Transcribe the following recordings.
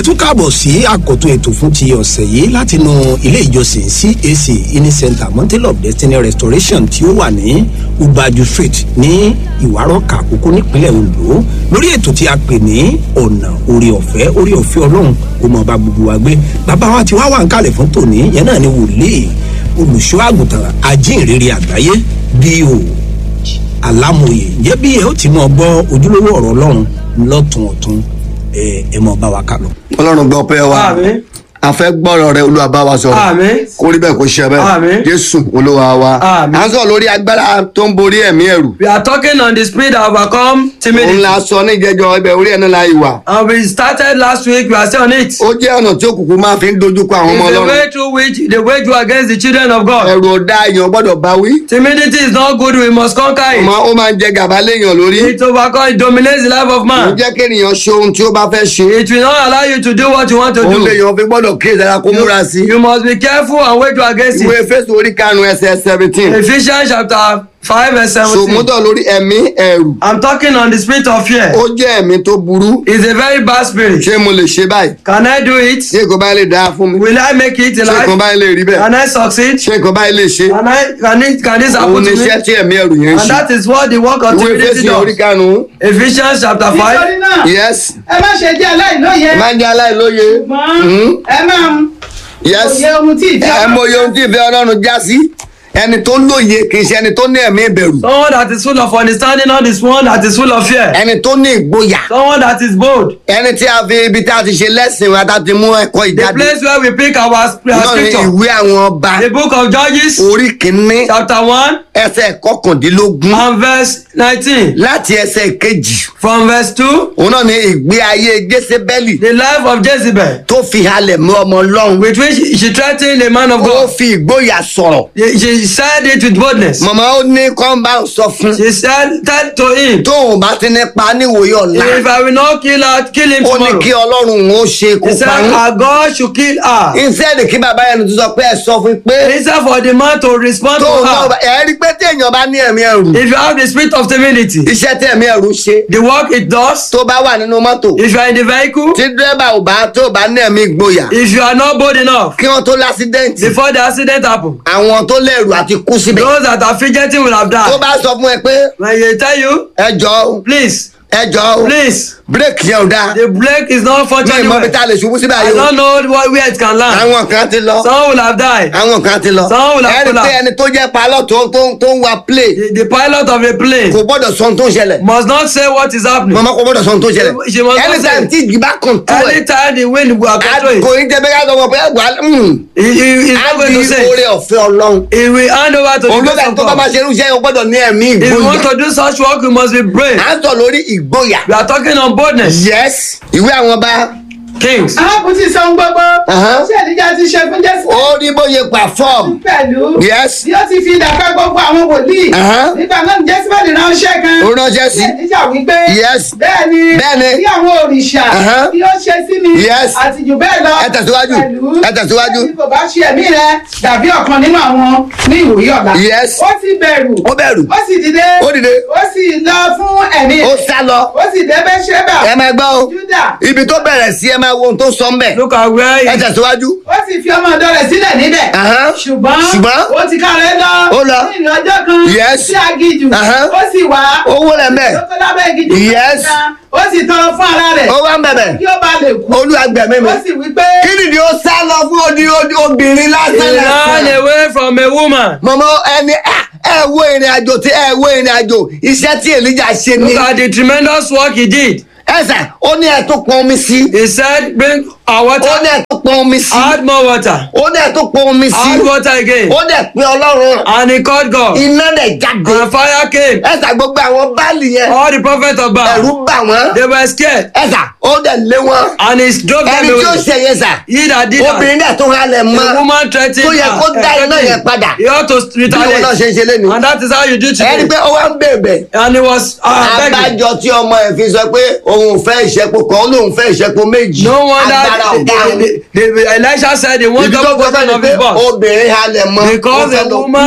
ẹ tún káàbọ̀ sí àkọ́tún ètò fún ti ọ̀sẹ̀ yìí látinú ilé ìjọsìn cac ini center mountain of destiny restoration tí ó wà ní ubaju street ní ìwárọ̀kà àkókò nípínlẹ̀ ondo lórí ètò tí a pè ní ọ̀nà orí ọ̀fẹ́ orí ọ̀fẹ́ ọlọ́run kò mọ̀ bá gbogbo wa gbé bàbá wa ti wá wà ń kalẹ̀ fún tòní yẹn náà ni wòlíì olùṣọ́ àgùntàn ajínrere àgbáyé bí o alámòye ǹjẹ́ bí ẹ ó ti mọ̀ gbọ́ ojúlówó ọ̀rọ̀ ọlọ́run lọ́tún ọ̀tún ẹ ẹ mọ̀ bá wa kà lọ. ọlọ́run gbọ́ pé wa Àmín. a fẹ́ gbọ́rọ̀ rẹ olúwa bá wa sọ̀rọ̀ Àmín. kó rí bẹ́ẹ̀ kó ṣe bẹ́ẹ̀ Àmín. jésù olúwa wa Àmín. à ń sọ̀rọ̀ lórí agbára tó ń borí ẹ̀mí ẹ̀rù We are talking on the spirit that overcome òun timidity. la sọ ní ìjẹjọ ibẹ̀ orí ẹ̀ náà la ìwà And we started last week, we are still on it. ó jẹ́ ọ̀nà tí òkùnkùn máa fi ń dojúkọ àwọn ọmọ It's the ọlọ́run way through which they wage war against the children of God. ẹ̀rù ọ̀dà èèyàn gbọ́dọ̀ bá wí Timidity is not good, we must conquer ọmọ it. ó máa ń jẹ gàba léèyàn lórí It overcomes, it dominates the life of ó man. jẹ́ kéèyàn ṣe ohun tí ó bá fẹ́ ṣe It will not allow you to do what you want to òun do. lèèyàn fi gbọ́dọ̀ kí ìdára kó múra sí You must be careful and wage war against ìwé it. fésù orí karùn-ún ẹsẹ̀ seventeen Ephesians chapter 5 verse 17. sòmúdọ̀ lórí ẹ̀mí ẹ̀rù I'm talking on the spirit of fear. ó jẹ́ ẹ̀mí tó burú It's a very bad spirit. ṣé mo lè ṣe báyìí Can I do it? ṣé nǹkan báyìí lè dáa fún mi Will I make it in ṣé nǹkan life? báyìí lè rí bẹ́ẹ̀ Can I succeed? ṣé nǹkan báyìí lè ṣe Can I can it can this òun happen ni to me? iṣẹ́ tí ẹ̀mí ẹ̀rù yẹn ń And ṣe that is what the work of ìwé timidity fésù orí does. karùn-ún Ephesians chapter nítorí 5. náà yes ẹ má ṣe jẹ́ aláìlóye máa ń jẹ́ aláìlóye ṣùgbọ́n ẹ máa ń yes òye ohun tí ìfẹ́ ẹ mọ iye ohun tí ìfẹ́ ọlọ́run já sí ẹni tó lóye kì í ṣe ẹni tó ní ẹ̀mí ìbẹ̀rù Someone that is full of understanding, not this one that is full of fear. ẹni tó ní ìgboyà Someone that is bold. ẹni tí a fi ibi tí a ti ṣe lẹ́sìn wa tá a ti mú ẹ̀kọ́ The ìjáde place where we pick our, our náà ní scripture. ìwé àwọn ọba The book of Judges, orí kìíní chapter 1 ẹsẹ̀ kọkàndínlógún and verse 19. láti ẹsẹ̀ kejì From verse 2, òun náà ní ìgbé ayé jésébẹ́lì the life of Jezebel, tó fi halẹ̀ mú ọmọ ọlọ́run with which she threatened the man of ó God. fi ìgboyà sọ̀rọ̀ She she said it with boldness. màmá ó ní kọ́ńbà sọ fún She said, tell to him, tóun bá ti ní pa níwòye ọ̀la if I will not kill her, kill him ó ní tomorrow. kí ọlọ́run ó ṣe kó He said, pa ń. our God should kill her. instead kí bàbá yẹn tó sọ pé ẹ sọ fún pé Instead for the man to respond to tóun náà her. bá- ẹ rí pé téèyàn bá ní ẹ̀mí ẹ̀rù If you have the spirit of timidity, iṣẹ́ tí ẹ̀mí ẹ̀rù ṣe the work it does, tó bá wà nínú mọ́tò if you are in the vehicle, tí dírẹ́bà ò bá tó bá ní ẹ̀mí ìgboyà if you are not bold enough, kí wọ́n tó lásídẹ́ǹtì before the accident happen, àwọn tó lẹ́rù àti kú síbẹ̀ those that are fidgeting will have tó died. bá sọ fún ẹ pé When they tell you, ẹ jọ o, please, ẹ jọ o, please, bírèkì yẹn ò dáa the brake is not ní functioning ìmọ̀ bí well. tá a lè ṣubú síbẹ̀ I yìí o don't know what, where it can land. àwọn kan ti lọ Some will have died. àwọn kan ti lọ Some will have ẹ rí pé collapsed. ẹni tó jẹ́ palọ́ tó tó tó ń wa play The, the pilot of a plane kò gbọ́dọ̀ sọ ohun tó ń ṣẹlẹ̀ must not say what is happening. mọ̀mọ́ kò gbọ́dọ̀ sọ ohun tó ń ṣẹlẹ̀ She must not anytime say. tí ìjì bá kàn tó ẹ̀ Anytime the wind will control kò it, ní jẹ́ bẹ́ẹ̀ ká sọ wọn pé ẹgbàá he, he, he's á not going di to say. oore it. ọ̀fẹ́ ọlọ́run He will hand over to òun ló the bẹ̀ grace of tó bá máa God. ṣe irú iṣẹ́ yẹn gbọ́dọ̀ ní ẹ̀mí If you want ìgboyà to do such work, you must be brave. à ń sọ lórí ìgboyà We are talking on boldness. yes ìwé àwọn ọba Kings. arákùnrin ti sọ ohun gbogbo Aha. tí ènìjà ti ṣe fún jésù ó rí bóyá perform pẹ̀lú yes bí ó ti fi ìdàpẹ́ gbogbo àwọn wòlíì Aha. nígbà náà ní jésùbẹ́lì ránṣẹ́ kan ó ránṣẹ́ sí ènìjà wípé Yes. bẹ́ẹ̀ ni Bẹ́ẹ̀ ni. bí àwọn òrìṣà Aha. bí ó ṣe sí mi Yes. àti jù bẹ́ẹ̀ lọ Ẹ tẹ̀síwájú. pẹ̀lú Ẹ tẹ̀síwájú. bí kò bá ṣe ẹ̀mí rẹ dàbí ọ̀kan nínú àwọn ní ìwòye ọ̀la Yes. ó sì bẹ̀rù ó bẹ̀rù ó sì dìde ó dìde ó sì lọ fún ẹ̀mí ó rẹ̀ sá lọ ó sì dé bẹ́ṣẹ́bà ẹ máa gbọ́ o júdà ibi tó bẹ̀rẹ̀ sí ẹ máa wo ohun tó sọ ń bẹ̀ Look at where ẹ he, tẹ̀síwájú ó sì fi ọmọ ọ̀dọ̀ rẹ̀ sílẹ̀ níbẹ̀ Aha. ṣùgbọ́n Ṣùgbọ́n. ó ti kárẹ̀ lọ Ó lọ. ní ìrìn ọjọ́ kan Yes. sí agijù Aha. ó sì wá owó rẹ̀ mẹ́ ó tó lábẹ́ agijù Yes. kan, ó sì tọrọ fún ara rẹ̀ ó wá ń bẹ̀bẹ̀ kí ó bá lè kú olúwa gbẹ̀mí mi ó sì wí pé kí nìdí ó sá lọ fún odi odi obìnrin he lásán ran lásán away from a woman. mọ̀mọ́ ẹni ah, ẹ wo ìrìn àjò tí ẹ wo ìrìn àjò iṣẹ́ tí èlíjà ṣe ni Look at the tremendous work he did. ẹsẹ̀ ó ní ẹ tó pọn omi sí He said, bring our ó water, ní ẹ tó pọn omi sí add more water, ó ní ẹ tó pọn omi sí add water again. ó dẹ̀ pé ọlọ́run And he called God. iná dẹ̀ jáde And fire came. ẹsẹ̀ gbogbo àwọn báàlì yẹn All the prophets of Baal, ẹ̀rú bà wọ́n they were scared. ẹsẹ̀ ó dẹ̀ lé wọn And he drove them ẹni tí ó away. ṣe yẹn sà He that did that, obìnrin dẹ̀ tó halẹ̀ mọ́ the woman threatened tó yẹ her, kó dá iná threatened yẹn him. padà He ought to bí wọn náà ṣe ń retaliate. ṣe lẹ́nu And that is how you do ẹni today. pé ó wá ń bèbè And he was uh, begging. abájọ tí ọmọ ẹ fi sọ pé òun ò fẹ́ ìṣẹ́po kan ó lóun fẹ́ ìṣẹ́po méjì No wonder agbára the, ọ̀gá the, òun the, the, Elisha said he wants ibi tó double kọjá portion ni of pé his boss. obìnrin halẹ̀ mọ́ ó Because fẹ́ a lọ kú. woman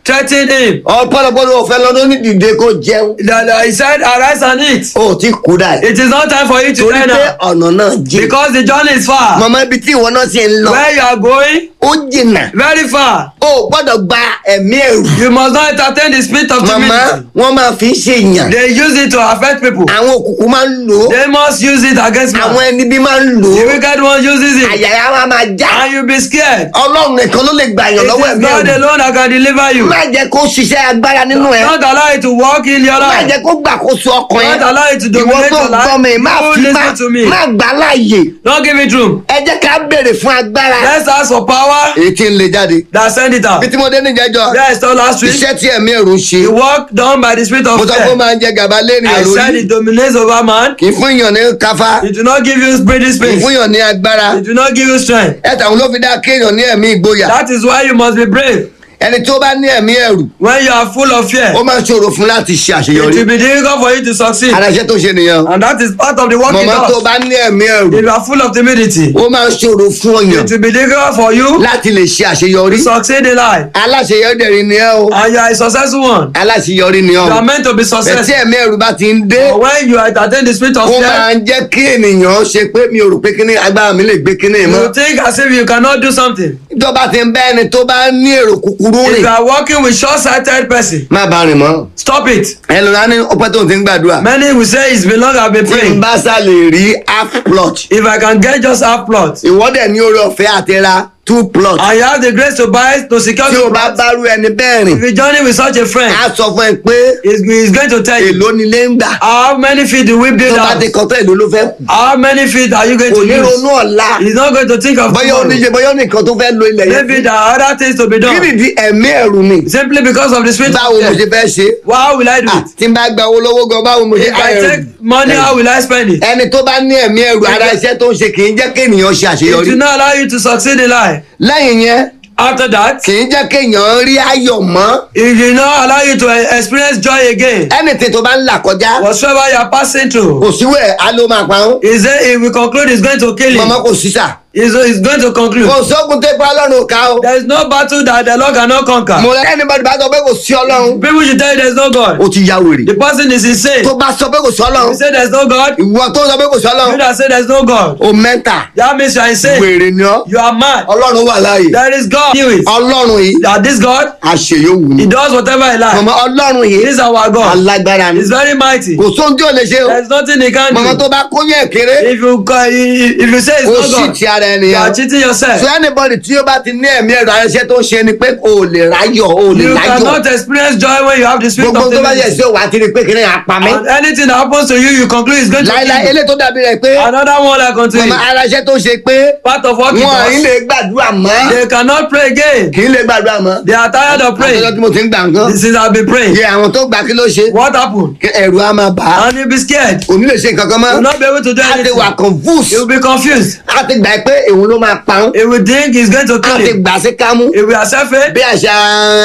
threatened him. ọ̀pọ̀lọpọ̀ ló fẹ́ lọ́dún ní dìde kó jẹun The- the- He said, arise and eat. ó ti kú dà It is not time for you to torí die pé now. ọ̀nà náà jìn Because the journey is far. mọ̀mọ́ ibi tí ìwọ náà ti ń lọ Where you are going, ó jìnnà very far. ó gbọ́dọ̀ gba ẹ̀mí ẹ̀rù You must not entertain the spirit of màmá timidity. wọ́n máa fi ń ṣe èèyàn They use it to affect people. àwọn òkùnkùn máa ń lò ó They must use it against àwọn man. ẹni bí máa ń lò The ó wicked one uses it. àyàrá wa máa já And you be scared. ọlọ́run nìkan ló lè gbà yàn It lọ́wọ́ is ẹ̀mí God ẹ̀rù alone that can deliver you. má jẹ́ kó ṣiṣẹ́ agbára nínú ẹ̀ Not allow it to walk in your má life. jẹ́ kó gbàkóso ọkàn ẹ̀ Don't allow it to ìwọ dominate tó your gbọ́ mi life. má Don't fi má listen to me. má gbà láàyè Don't give it room. ẹ jẹ́ ká béèrè fún agbára Let's ask for power èyí tí ń le jáde that send it out. bí tí mo dé níjẹ́jọ́ Yes, so last week, iṣẹ́ tí ẹ̀mí ẹ̀rù ń ṣe the work done by the spirit mo of sọ pé ó fear. máa ń jẹ gàba lẹ́nu I ẹ̀rù said yìí it dominates over man. kì í fún èèyàn ní káfá It do not give you breathing kì í space. fún èèyàn ní agbára It do not give you strength. ẹ tàwọn ló fi dá kéèyàn ní ẹ̀mí ìgboyà That is why you must be brave. ẹni tó bá ní ẹ̀mí ẹ̀rù When you are full of fear, ó máa ń ṣòro fún láti ṣe it àṣeyọrí will be difficult for you to succeed. ara iṣẹ́ tó ṣe nìyẹn And that is part of the work it mọ̀mọ́ tó does. bá ní ẹ̀mí ẹ̀rù If you are full of timidity, ó máa ń ṣòro fún ọyàn it will be difficult for you láti lè ṣe àṣeyọrí to succeed in life. aláṣeyọrí ni ẹ o And you are a successful one. aláṣeyọrí ni ọ You are meant to be bẹ̀tí successful. ẹ̀mí ẹ̀rù bá ti ń dé But when you entertain the spirit of ó fear, máa ń jẹ́ kí ènìyàn ṣe pé mi ò rò pé kíní agbára mi lè gbé kíní mọ́ you think as if you cannot do something. tó bá ti ń bá ẹni tó bá ní èrò kúkúrú If rìn you are working with short-sighted person, má bá rìn mọ́ stop it. ẹlòmíràn ní ọpẹ́ tó ń ti ń gbàdúrà Many will say it's been long I've been tí n praying. bá sá lè rí half plot If I can get just half plot, ìwọ́dẹ̀ ní orí ọ̀fẹ́ àti ra two plot and you have the grace to buy to secure tí o the bá plot, bá rú ẹni bẹ́ẹ̀ rìn if you journey with such a friend, á sọ fún ẹ pé he's, he's going to tell you èló ni ilé ń gbà how many feet do we build tó bá out? ti kọ́ tó èló ló fẹ́ kù How many feet are you going kò to ní ronú use? ọ̀la He's not going to think of bóyá tomorrow. oníṣe bóyá nìkan tó fẹ́ lo ilẹ̀ yẹn Maybe there are other things to be kí done. nìdí ẹ̀mí ẹ̀rù ni Simply because of the spirit báwo mo of ṣe fear. fẹ́ ṣe How will I do Ah, it? tí n bá gba owó lọ́wọ́ gan báwo mo ṣe If I ẹ̀rù take money, how will I spend it? ẹni tó bá ní ẹ̀mí ẹ̀rù ara iṣẹ́ tó ń ṣe kì í jẹ́ kéèyàn ṣe It àṣeyọrí will not allow you to succeed in life. lẹ́yìn yẹn After that, kì í jẹ́ kéèyàn rí ayọ̀ mọ́ it will not allow you to eh, experience joy again. anything tó bá ń là kọjá Whatsoever you are passing through, kò síwẹ̀ á ló máa pa ń is there, he will conclude he's going to kill mọ̀mọ́ you. kò sí sà He's, he's going to conclude. kò sógun tó ipa ọlọ́run ò ká o There is no battle that the Lord cannot conquer. mo rẹ ẹni bá sọ pé kò sí ọlọ́run People should tell you there's no God. ó ti ya wèrè The person is insane. tó bá sọ pé kò sí You ọlọ́run say there's no God. ìwọ tó sọ pé kò sí You ọlọ́run that say there's no God. o mẹ́ta That means you are insane. wèrè ni ọ́ You are mad. ọlọ́run wà láàyè There is God. Knew it. ọlọ́run yìí That this God, àṣeyọ̀wù ni He does whatever He likes. mọ̀mọ́ ọlọ́run yìí This is our God. alágbára ni He's very mighty. kò sóhun tí ò lè ṣe o There's nothing He can mọ̀mọ́ do. tó bá kóyún ẹ̀ kéré If you ca- if you say it's kò not sí God, ti ara ẹni you yẹn are cheating yourself. so anybody tí ó bá ti ní ẹ̀mí ẹ̀rọ ayẹṣẹ́ tó ń ṣe ni pé o ò lè ráyọ̀ o ò lè You ráyọ̀ cannot experience joy when you have the spirit gbogbo of tó bá yẹ timidity. sí òwò àti rí pé kí ni àpamí And anything that happens to you, you conclude is going to láíláí kill you. eléyìí tó dàbí rẹ̀ pé Another one like unto mọ̀mọ́ you. ara iṣẹ́ tó ṣe pé Part of what he wọn ì does. lè gbàdúrà mọ́ They cannot pray again. kì í lè gbàdúrà mọ́ They are tired of àtọ́jọ́ praying. tí mo ti ń gbà nǹkan Since I've been praying. yẹ àwọn tó gbà kí ló ṣe What happened? Kí ẹ̀rù á máa bà á And you'll be scared. kò ní lè ṣe nǹkan kan You will mọ́ not be able to do á ti wà anything. confused He will be confused. á ti gbà pé èwo ló máa pa ń He will think he's going to á kill ti him. gbà sí kámú He will accept it. bí àṣà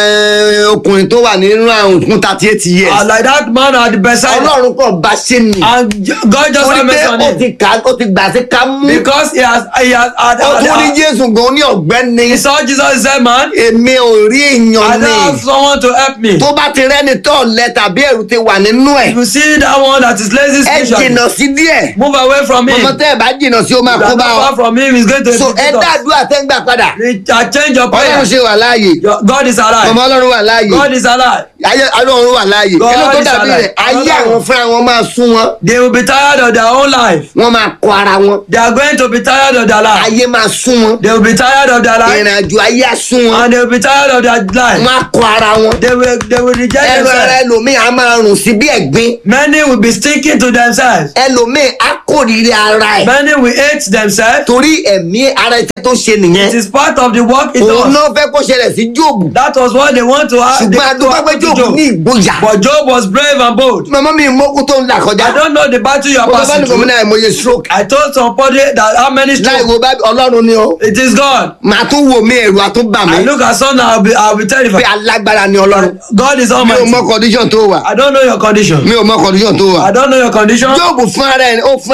eh, ọkùnrin tó wà nínú àrùn fún thirty eight years And like that man at the bedside. ọlọ́run kàn bá ṣe nì And God just torí have pé mercy on ó him. ti kà ó ti gbà sí kámú Because he has, he has, had, ó tún rí had, jésù gan ní ọ̀gbẹ́ni he saw Jesus, he said, man, èmi ò rí I èèyàn don't ni have someone to help me. tó bá ti rẹ́ni tó lẹ tàbí ẹ̀rù ti wà nínú ẹ̀ If you see that one that is lazy ẹ spiritually, jìnnà sí díẹ̀ move away from him. ọmọ tẹ́ ẹ bá jìnnà sí ó máa If you kó are bá not ọ far from him, he's going to so ẹ defeat us. dàdúrà tẹ́ ń gbà padà He- uh, Change your prayer. ọlọ́run ṣe wà láàyè Your- God is ọmọ alive. ọlọ́run wà láàyè God is alive. ayé ọlọ́run wà láàyè God kí ló tó is dàbí alive. rẹ̀ ayé Ọlọ́run. àwọn fúnra wọn máa sún wọn They will be tired of their own life. wọ́n máa kọ ara wọn They are going to be tired of their life. ayé máa sún wọn They will be tired of their life. ìrìn àjò ayé á sún wọn And they will be tired of their life. wọ́n á kọ ara wọn They will, they will reject ẹnu ara themselves. ẹlòmíì á máa rùn sí bí ẹ̀gbin Many will be sticking to themselves. ẹlòmíì á kórìíra ara ẹ̀ Many will hate themselves. torí ẹ̀mí ara iṣẹ́ tó ṣe nìyẹn It is part of the work it òun does. náà fẹ́ kó ṣẹlẹ̀ sí jóòbù That was what they want to have. ṣùgbọ́n they- to adúgbò pé happen to jóòbù ní Job. ìgboyà But Job was brave and bold. màmá mi mọ́kú tó ń là kọjá I don't know the battle you are mo bá passing ní gómìnà through. àìmọye stroke I told somebody that how many láì strokes. wo bá ọlọ́run ni ó It is God. màá tún wò mí ẹ̀rù àtúnbà mi I look at something, I'll be, I'll be pé terrified. alágbára ni ọlọ́run God is mi ò almighty. mọ condition tó wà I don't know your condition. mi ò mọ condition tó wà I don't know your condition. jóòbù fún ara ẹ̀ ó fún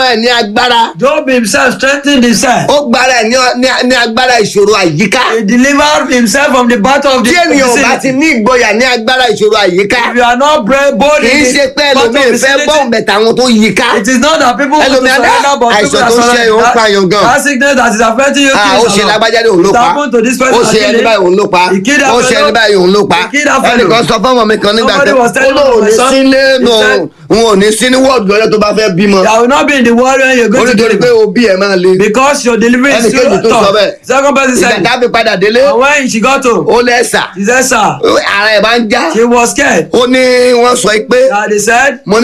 ẹ̀ ní agbára Job himself strengthened himself. ó gbára ẹ̀ ní- ní- ní agbára ìṣòro àyíká He delivered himself from the battle of the tí ènìyàn ò bá ti vicinity. ní ìgboyà ní agbára ìṣòro àyíká If you are not brave, bold kì í in ṣe the pé battle of ẹlòmíì fẹ́ vicinity, bọ́ọ̀n bẹ̀tà àwọn tó yí ká It is not that people want to Ẹlòmíì á ní, surrender, but "Ah, people àìsàn are tó ń ṣe surrendering. òun That- pààyàn gan." That sickness that is affecting you. Ah, kills ó ṣe a lot. lágbájá ní òun ló It pa happened to this person ó ṣe ẹni actually. báyìí òun ló pa He killed that ó ṣe fellow. ẹni báyìí òun ló pa He killed that fellow. ẹnìkan sọ fún ọmọ mi kan nígbà Somebody kan was ó telling lóun ò my ní son, sí he lẹ́nu said- òun ò ní sí ní wọ́ọ̀dù lọ́jọ́ tó bá fẹ́ bímọ I will not be in the world when you're ó going to nítorí pé deliver. òbí ẹ̀ máa le Because your delivery is Ẹnì still kejì tó sọ tough. bẹ́ẹ̀. Second person ìgbà said, tá a fi padà délé and when she got home, ó lẹ́sà she said, sir, ara ẹ̀ bá ń já she was scared. ó ní wọ́n sọ pé That they said, mo